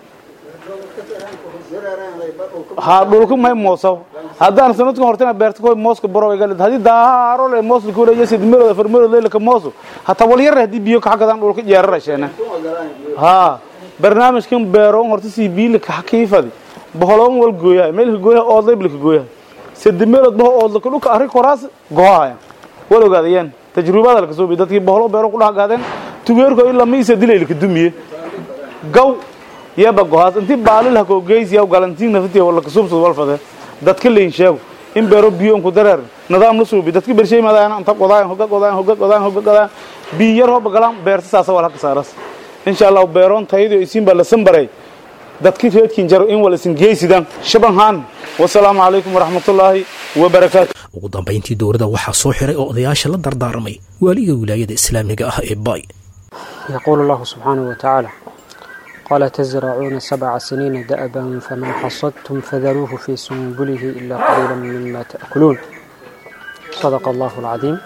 G: ha dhulku may mooso haddaan sanadkan hortana beerta ko mooska baro ay galad hadii daaro le moos ku leeyahay sid miro farmiro le ka mooso hata wal yar hadii biyo ka xaqadan dhulka jeerar sheena ha barnaamijkan beero horta si biil ka xaqiifadi boholon wal gooyaa meel gooyaa oo leebl ka gooyaa sid miro bo oo la dhulka arri koraas goohaya wal ogaadayeen tajrubada la kasoo bi dadkii boholo beero ku dhaaqaadeen tugeerko ilaa miisa dilay ka dumiye gaw yaba gohaas intii baalil ha ko geeysiya galantiin naftii wala kasubsad wal fade dadka lein sheego in beero biyo ku dareer nidaam la suubi dadka bershay madaan anta qodaan hoga qodaan hoga qodaan hoga qodaan biyo yar hoba galaan beerta saasa wala ka saaras insha Allah beeron taydo isin bala sanbaray dadkii reedkiin jaro in wala sin geeysidan shabahan wasalaamu calaykum waraxmatullaahi wabarakaatu
B: ugu dambayntii dowladda waxaa soo xiray oo odayaasha la dardaarmay waaliga wilaayada islaamiga ah ee bay
H: يقول الله سبحانه وتعالى قال تزرعون سبع سنين دأبا فما حصدتم فذروه في سنبله إلا قليلا مما تأكلون صدق الله العظيم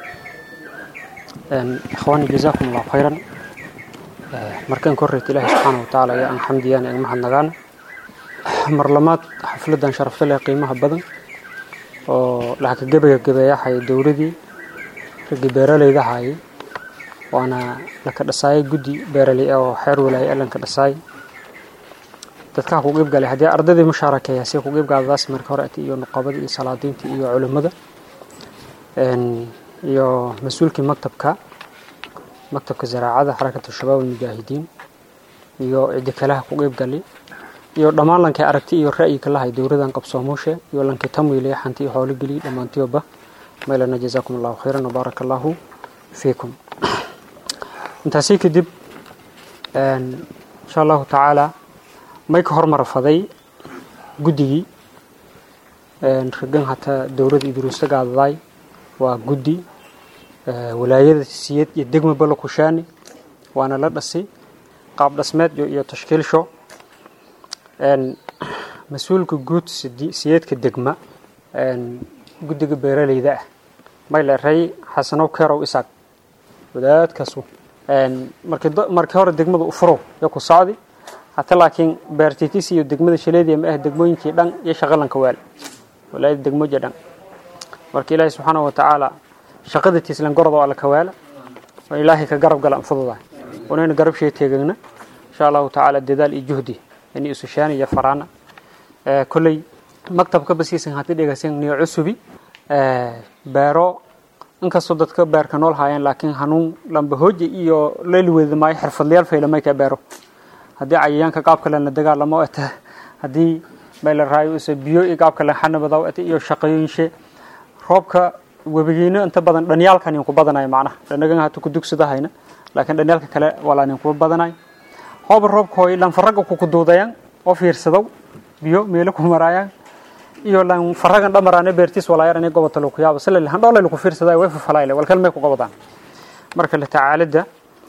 H: إخواني جزاكم الله خيرا markaan korreet ilaahi subxaana watacaala ayaa aan xamdiyaan aan mahadnagaan marlamaad xafladan sharafta leh qiimaha badan oo lacagka gebagabeeyahay dowladii raggii beeralayda hayay waana laka dhasaayay guddi beeraley oo xeer walaaye lanka dhasaay dadka ku qeyb galay haddii ardaydii mushaarakeeya si ku qeyb gaadadaas marka hore iyo nuqabada iyo salaadiinta iyo culimada iyo mas-uulkii maktabka maktabka zaraacada xarakatu shabaab almujaahidiin iyo cidi kalaha ku qeyb galay iyo dhammaan lankay aragti iyo ra'yi ka lahay dowladan qabsoomuushe iyo lankay tamwiilay xanti iyo xoolo geliy dhammaantiyoba maylana jazaakum allahu khayran wabaaraka allahu fiikum intaasi kadib insha allahu tacaala may ka hormarafaday guddigii ragan hataa dowladda idruusta gaadadaay waa guddi walaayada siyad iyo degma bala kushaani waana la dhasay qaab dhasmeed iyo tashkiilsho mas-uulka guud siyeedka degma guddiga beeraleyda ah may leeray xasanow kerow isaaq wadaadkaasu markii hore degmada u furow yo ku socdi hata laakiin beertitis iyo degmada shaleediya ma ah degmooyinkii dhan iyo shaqalanka waal walaayada degmooja dhan marka ilaahay subxaanahu watacaala shaqada tiislan gordo alla ka waala oo ilaahay ka garab gala anfududahay wanayna garab shee teegagna insha allahu tacaala dadaal iyo juhdi ini isushaan iyo faraana kolley maktabka basiisan hati dhegaysan niyo cusubi beero inkastoo dadka beerka nool haayeen laakiin hanuun lambahooja iyo leeliweeda maayo xirfadlayaal faylamay ka beero haddii cayayaanka qaabka lena dagaalamo eta haddii mayla raayo isa biyo iyo qaabka len xanabadaw eta iyo shaqooyinshe roobka webigiino inta badan dhanyaalkan ku badanayo macnaha dhanagan hata ku dugsadahayna laakiin dhanyaalka kale walaanin kuwa badanayo hooba roobka hooy lanfaraga ku kuduudayaan oo fiirsadow biyo meelo ku maraayaan iyo lan faragan dhamaraane beertiis walaayarane gobota lagu yaabo sila han dhoolay lagu fiirsaday way fafalayle walkal may ku gobodaan marka la tacaalida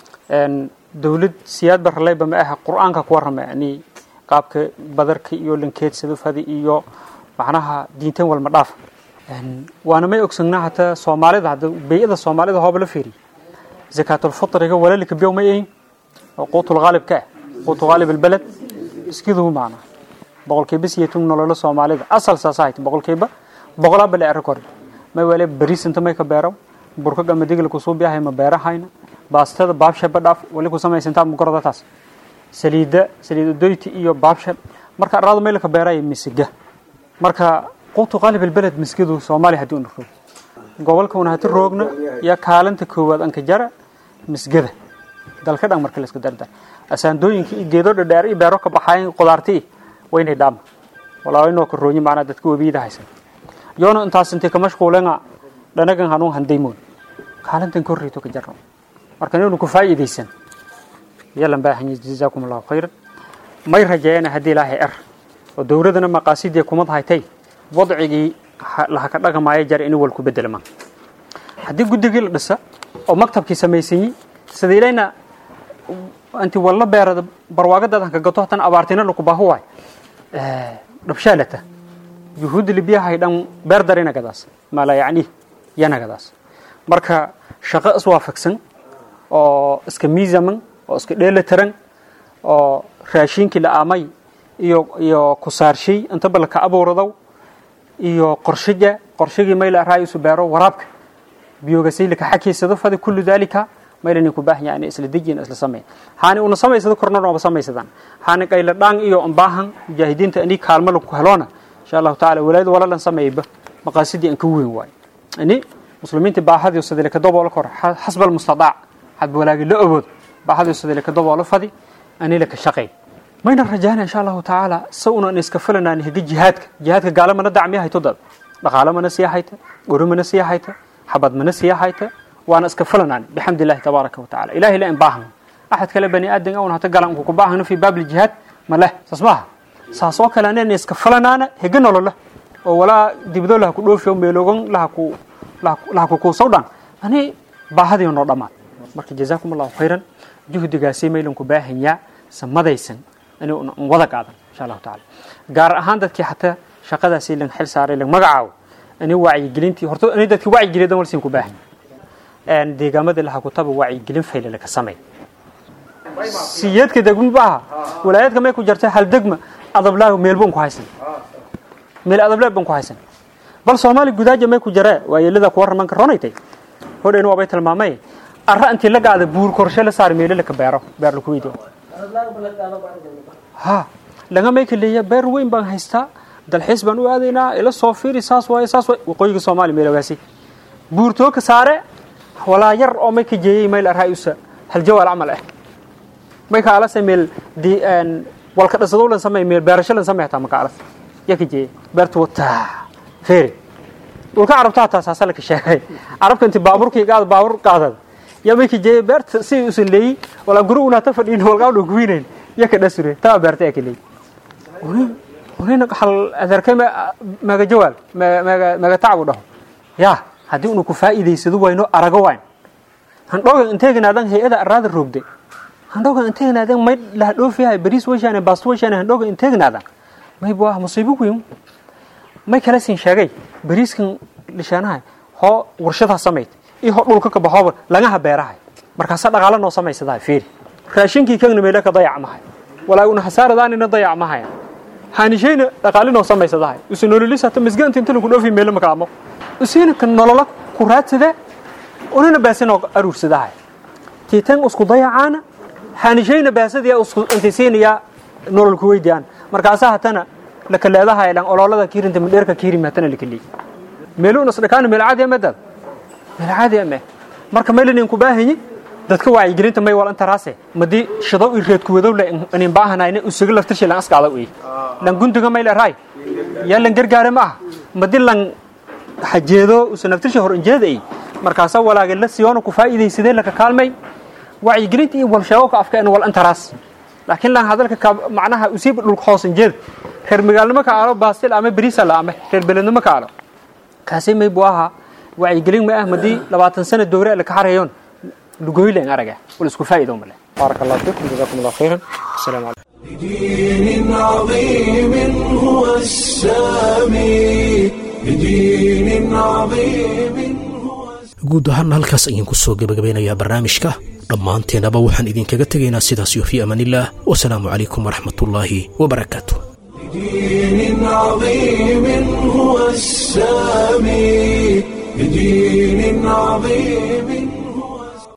H: dowlad siyaad baraleyba ma aha qur-aanka ku warrama yani qaabka badarka iyo lankeedsado fadi iyo macnaha diintan walma dhaaf waana may ogsognaa hataa soomaalida hadda bey-ada soomaalida hooba la fiiriy zakaatulfitriga walaalika biyow may ahin oo quutul qaalibka ah quutu qaalib albaled iskidugu macnaa boqolkiiba siyatun nololo soomaalida asal saasa hayta boqolkiiba boqolaa bale ero kori may wale bariis inta may ka beero burka gamadigla kusuu biyahay ma beerahayna baastada baabsha badhaaf wali ku samaysantaa mugarada taas saliida saliid udoyti iyo baabsha marka arado may laka beeraya misiga marka quutu qaalib albaled miskidu soomaaliya haddii una roog gobolka una hati roogna yaa kaalinta koowaad anka jara misgada dalka dhan marka la iska dardar asaandooyinka iyo geedo dhadheer iyo beero ka baxayn qudaartii waynay dhaama walaa waynoo ka roonyi macnaa dadka webiyada haysan yoona intaas intay ka mashquulenga dhanagan hanuun handaymoon kaalintan korreyto ka jarno marka inaynu ku faa'iidaysan yalan baahan yahay jazaakum allahu khayran may rajeeyana haddii ilaahay er oo dowladana maqaasidii kumad haytay wadcigii laha ka dhaqamaayo jar inuu wal ku bedelma haddii guddigii la dhisa oo maktabkii samaysanyi sida ilayna anti walla beerada barwaagadadan ka gato hatan abaartina laku baahu waay dhabshaalata yuhuudda libiyahay dhan beer darina gadaas mala yacni yana gadaas marka shaqo iswaafaqsan oo iska miisaman oo iska dheelatiran oo raashinkii la aamay iyo iyo kusaarshay intaba laka abuuradow iyo qorshiga qorshigii mayla raayisu beero waraabka biyogasay laka xakiysado fadi kullu dalika maylani ku baahan yahay isla dejin isla sameey haani una samaysado korna nooba samaysadaan haani qayla dhaan iyo baahan mujaahidiinta ani kaalmo lagu heloona insha allahu tacaala walaayada walalan sameeyba maqaasidii aan ka weyn waay ani muslimiinta baahadii sadile ka daboola kor xasba almustadaac hadba walaagi la awood baahadii sadile ka daboola fadi ani laka shaqay mayna rajaana insha allahu tacaala sa unan iska filanaan higa jihaadka jihaadka gaala mana dacmiya hayto dad dhaqaale mana sii hayta guri mana sii hayta xabad mana sii hayta waana iska filanaan bixamdi illahi tabaaraka watacaala ilahay la in baahan axad kale bani aadan awna hata galan ku baahano fi baab aljihaad ma leh saas maaha saas oo kale anayna iska filanaana higa nolola oo walaa dibdo laha ku dhoofiyo meeloogan laha ku laha ku kuusaw dhan ani baahadii noo dhammaan marka jazaakum allahu khayran juhdigaasi maylan ku baahanyaa samadaysan in wada qaadan insha allahu tacaala gaar ahaan dadkii xataa shaqadaasi lan xil saaray lan magacaabo ani wacyigelintii horta ani dadkii wacyigeliyadan walsiin ku baahan deegaamada laha kutaba wacyigelin fayle laka samey siyeedka degma baaha walaayadka may ku jarta hal degma adablaa meel baan ku haysan meel adablaa baan ku haysan bal soomaali gudaaja may ku jaree waa yeelada kuwa ramanka ronaytay hodhayna waabay tilmaamay arra intii la gaada buur korshe la saar meelo laka beero beer laku weydiyo ha laga may kaleeya beer weyn baan haystaa dalxiis baan u aadaynaa ila soo fiiri saas waaye saas waaye waqooyiga soomaaliya meel ogaasi buurtoo ka saare walaa yar oo may ka jeeyey mayl arhaayusa haljawaal camal ah may ka alase meel di walka dhasadow lan samay meel beerasho lan samay hataa maka alas ya ka jeeyey beertu wataa feeri dhulka carabta hataa saasa laka sheegay carabka inti baaburkii qaad baabur qaadad ya may ka jeeyey beerta si usan leeyi walaa guri unaata fadhiin walgaa dhu kuwiinayn ya ka dhasure taa beerta ya ka leeyi unina hal adeerkay maga jawaal maga maga tacbu dhaho ya haddii unu ku faa'iidaysado wayno arago wayn handhogan inteeganaadan hay-ada araada roogday handhogan inteeganaadan may laha dhoofiyahay bariis weshaane baasto weshaane handhogan inteeganaadan may bu ah musiibo weyn may kala siin sheegay bariiskan lishaanahay hoo warshadaa samayd iyo hoo dhulka ka baxooba lagaha beerahay markaasa dhaqaalo noo samaysadahay fiiri raashinkii kagna meela ka dayac mahay walaa una hasaaradaanina dayac mahaya haanishayna dhaqaali noo samaysadahay usu nololis hata misgaanta inta lagu dhoofi meelo makaamo usiina kan nolola ku raadsade unina baasinoo aruursadahay tiitan isku dayacaana haanishayna baasadiya isku intisiinayaa nolol ku weydiyaan markaasaa hatana lakaleedahay dhan ololada kiirinta midheerka kiirim hatana lakaleey meelu nas dhakaana meel caadi amadad meel caadi ame marka meelinin ku baahanyi dadka wacyigelinta may wal intaraase madii shadow i reed kuwadow le inin baahanayna usuga laftirshi lan askaada uy lan gundiga may leerahay yaa lan gargaare ma ah madii lan hajeedo usa naftirshi hor injeeda ay markaasa walaaga la siyoona ku faa'iidaysadee laka kaalmay wacyigelinta iyo walsheego ka afka wal intaraas laakiin lan hadalka macnaha usiiba dhulka hoos injeeda reer magaalnimo ka aalo baastil ama beriisa la ame reer belednimo ka aalo kaasi may buu ahaa wacyigelin ma ah madii labaatan sano dowre laka xarayoon lugoylen araga wal isku faa'iido male بارك الله فيكم جزاكم الله خيرا السلام عليكم
A: بدين عظيم هو السامي بدين عظيم هو
B: guud ahaana halkaas ayaan ku soo gebagabeynayaa barnaamijka dhammaanteennaba waxaan idinkaga tegaynaa sidaas iyo fii amaanillaah wasalaamu calaykum waraxmatullaahi wabarakaatu
A: بدين عظيم هو السامي بدين عظيم